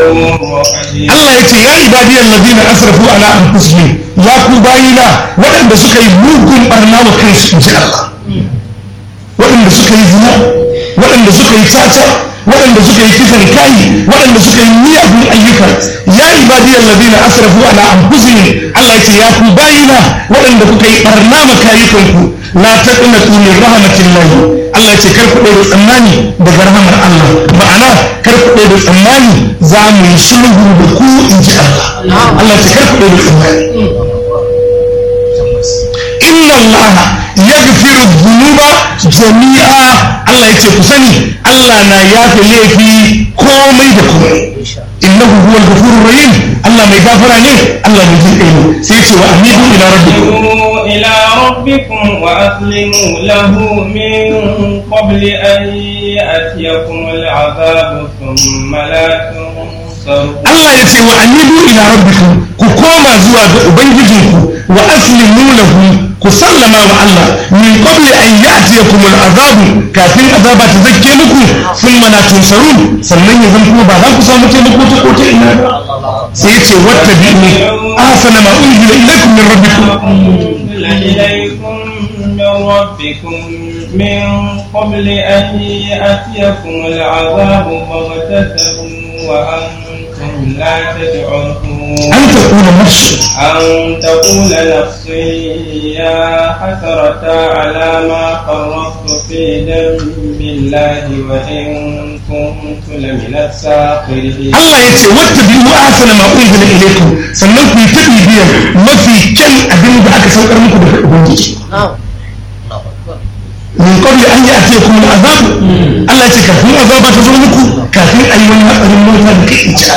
Allah ya ce ya ibadiyar ladina asrafu ala anfusihim ya ku bayina waɗanda suka yi mugun barna wa kansu in ji Allah waɗanda suka yi zina waɗanda suka yi caca waɗanda suka yi kisan kai waɗanda suka yi miyagun ayyuka ya ibadiyar ladina asrafu ala anfusihim Allah ya ce ya ku bayina waɗanda kuka yi barna ma kayukanku la taqnatu min rahmatillahi Allah ce kar ku da tsammani daga rahamar Allah ma'ana kar ku da tsammani za mu yi sulhu da ku in ji Allah Allah ce kar ku da tsammani inna Allah yaghfiru dhunuba jami'a Allah ya ce ku sani Allah na yafe laifi komai da komai innahu huwal ghafurur rahim Allah mai gafara ne Allah mai jin kai ne sai ya ce wa amidu ila rabbikum إلى ربكم وأسلموا له من قبل أن يأتيكم العذاب ثم لا تنصرون Allah ya ce wa anibu ila rabbikum ku koma zuwa ga ubangijinku wa aslimu lahu ku sallama wa Allah min qabli an ya'tiyakum al'azab kafin azaba ta zakke muku thumma la tunsarun sannan ya zan kuma ba za ku samu taimako ta kota ina ba sai ya ce wattabi'u ahsana ma unzila ilaykum min rabbikum أنزل إليكم من ربكم من قبل أن يأتيكم العذاب بغتة وأنتم لا تشعرون an taqula nafsu أن تقول نفسي يا حسرة على ما فرطت في ذنب الله وإن كنت لمن الساخرين Allah ya ce wata biyu asana ma unzila ilaykum sannan ku yi ta bibiyar mafi kyan abin da aka saukar muku daga ubangiji min qabli an ya'tiyakum al'azab Allah ya ce kafin azaba ta zo muku kafin ayi wani hatsarin mota da kai ci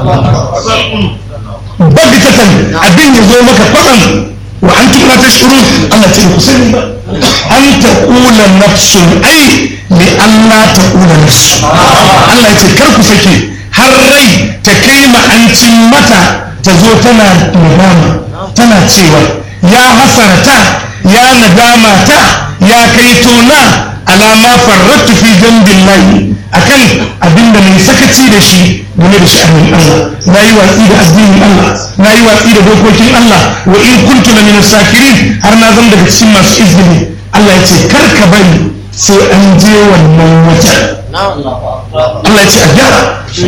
bagtatan abin ya zo maka kwatsam wa antum la tashkurun Allah ce ku sani ba an taqula nafsun ai li Allah taqula nafsun Allah ya ce kar ku sake har rai ta kai ma'ancin mata ta zo tana nadama tana cewa ya hasarata ya nadama ta ya kai tona alama farrattu fi jambin layi akan abinda mai sakaci da shi game da sha'anin Allah na yi watsi da addinin Allah na yi watsi da dokokin Allah wa in kuntu la min sakirin har na zama daga cikin masu izini Allah ya ce kar ka bari sai an je wannan wajen Allah ya ce a gyara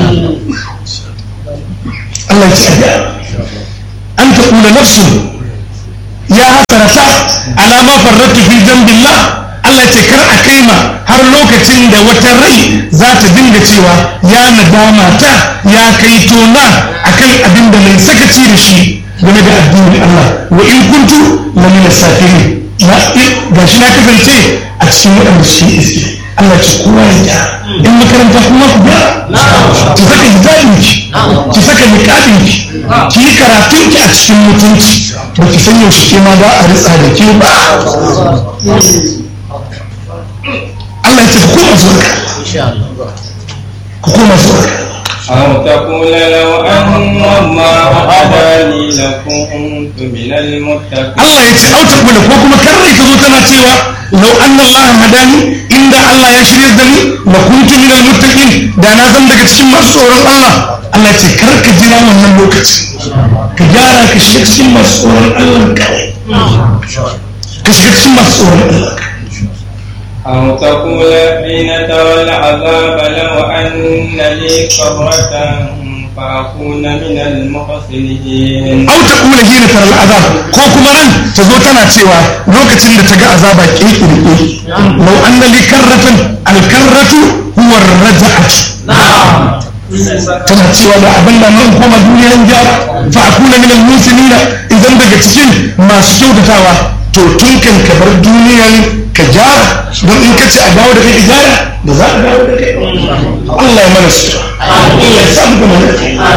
Allah ya ce a gyara an ta kula nafsu ya hasarata alama farrattu fi zambillah Allah ce kar a kaima har lokacin da wata rai za ta dinga cewa ya nadama ta ya kai tona akan abin da mai sakaci da shi game da addinin Allah wa in kuntu la min safirin ga shi na kasance a cikin waɗanda suke iske Allah ce kowa ya gyara in makaranta kuma ku gyara ki saka hijabin ki ki saka niqabin ki ki yi karatun ki a cikin mutunci ba ki san yaushe ke ma za a ritsa da ke ba Allah ya ce ku koma zuwa ga ku koma zuwa ga أو تقول لو أن الله هداني لكنت من المتقين Allah ya ce auta kula ko kuma karrai ta zo tana cewa lau anna Allah hadani inda Allah ya shirya da ni la kuntu min al muttaqin da na zan daga cikin masu tsoron Allah Allah ya ce kar ka jira wannan lokaci ka gyara ka shiga cikin masu tsoron Allah kawai ka shiga cikin masu tsoron Allah kawai أو تقول حين ترى العذاب لو أن لي كرة فأكون من المحسنين au ta kula hina taral azab ko kuma ran ta zo tana cewa lokacin da ta ga azaba kirkirke lau anna li karratan al karratu huwa raja'atu tana cewa da abin da nan koma duniyar gyara fa akuna min al muslimina idan daga cikin masu kyautatawa to tun kan ka bar duniyar ka gyara don in ka ce a dawo da kai ka gyara ba za a dawo da kai ba. Allah ya mana su Allah ya samu da mana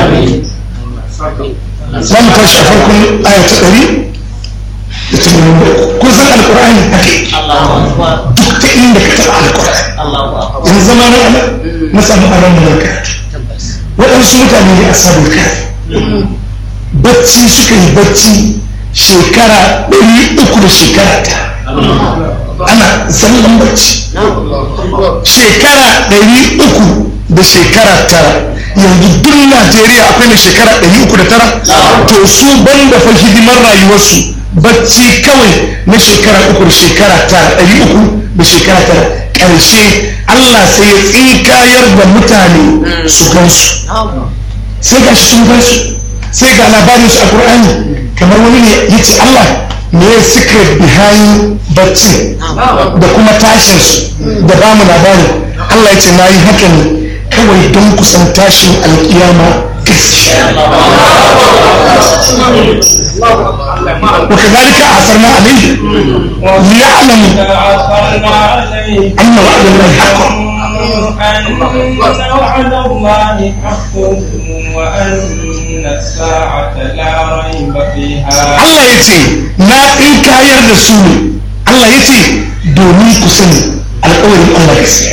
za mu tashi a farkon aya ta ɗari da tamanin da uku kun san alƙur'ani haka yake duk ta inda ka taɓa alƙur'ani yanzu zama na ana na samu aron mu karatu waɗansu mutane ne a sabon kafi bacci suka yi bacci shekara ɗari uku da shekara ta ana zallan bacci shekara ɗari uku da shekara tara yanzu duk najeriya akwai mai shekara ɗari uku da tara to su ban da fa hidimar rayuwarsu bacci kawai na shekara uku da shekara tara ɗari uku da shekara tara ƙarshe allah sai ya tsinkayar da mutane su gansu sai ga sun gansu sai ga labarinsu a ƙur'ani kamar wani ne ya ce allah me ya secret behind bacci da kuma tashinsu da ba mu labari Allah ya ce na yi haka ne kawai don kusan tashin alkiyama gaskiya وكذلك أعثرنا عليه ليعلم أن وعد الله حق أن وعد الله حق وأن الساعة لا ريب فيها Allah ya ce na tsinkayar da su ne Allah ya ce domin ku sani alƙawarin Allah gaskiya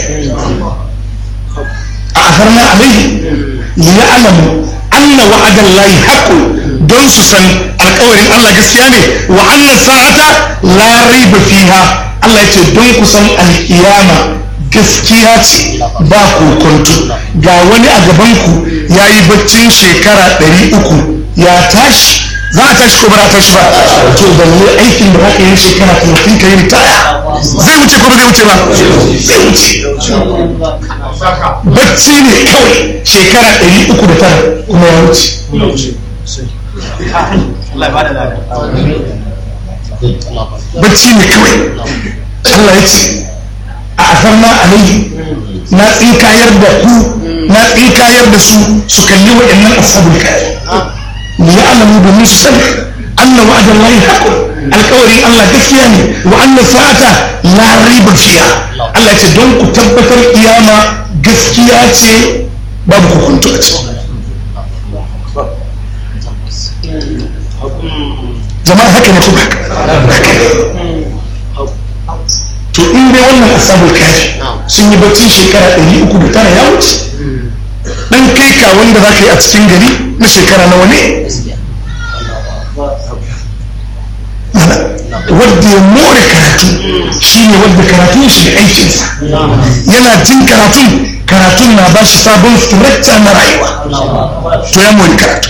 a afarna alaihi liya'lamu anna wa'adan lahi haqqun don su san alƙawarin Allah gaskiya ne wa anna sa'ata la raiba fiha Allah ya ce don ku san alƙiyama gaskiya ce ba kokonto ga wani a gaban ku yayi baccin shekara ɗari uku ya tashi za a tashi ko ba za a tashi ba to da ne aikin da zaka yi shekara talatin ka yi taya zai wuce ko ba zai wuce ba zai wuce bacci ne kawai shekara ɗari uku da tara kuma ya wuce bacci ne kawai Allah ya ce a asarna alayhi na tsinkayar da ku na tsinkayar da su su kalli waɗannan ashabul kafi ليعلموا بمسلم أن وعد الله حق القول الله كفياني وأن الساعة لا ريب فيها الله يتدون كتبت القيامة قسكياتي بابك كنت jama'a haka ne kuma haka to in dai wannan asabul kafi sun yi bacci shekara 309 ya wuce dan kai ka wanda za ka yi a cikin gari na shekara nawa ne wadda ya more karatu shi ne wadda karatun shi da aikinsa yana jin karatun karatun na ba shi sabon structure na rayuwa to ya more karatu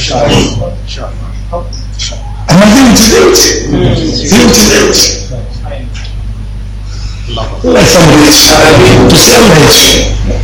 amma zai wuce zai wuce zai wuce zai wuce Allah ya samu da shi to sai Allah ya ce